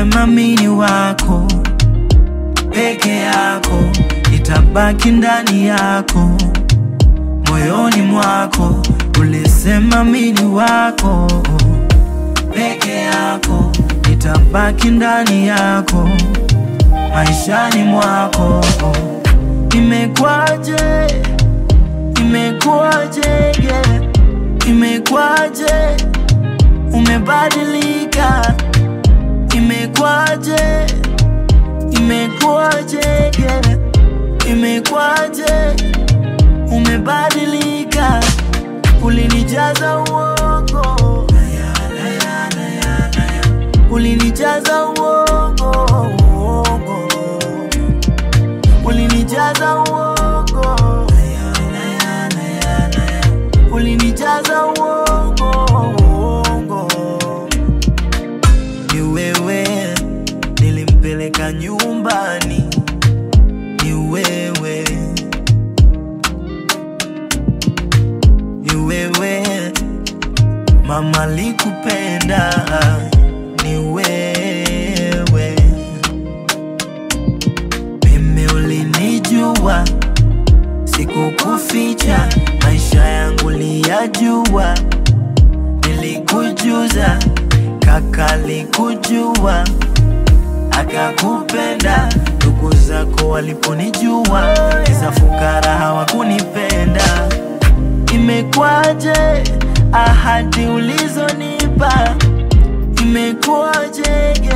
ulisema mini wako peke yako, nitabaki ndani yako moyoni mwako. Ulisema mini wako peke yako, nitabaki ndani yako maishani mwako. Imekwaje, imekwaje, yeah. Imekwaje umebadilika, imekwaje, imekwaje, yeah. Imekwaje umebadilika, ulinijaza uongo, ulinijaza uongo, uongo. ulinijaza uongo, ulinijaza uongo, uongo. Ni wewe nilimpeleka nyumbani, ni wewe, ni wewe mama likupenda, ni wewe mimi ulinijua, sikukuficha, maisha yangu liyajua, nilikujuza, kaka likujua, akakupenda. Ndugu zako waliponijua, kisa fukara hawakunipenda. Imekwaje ahadi ulizonipa, imekwaje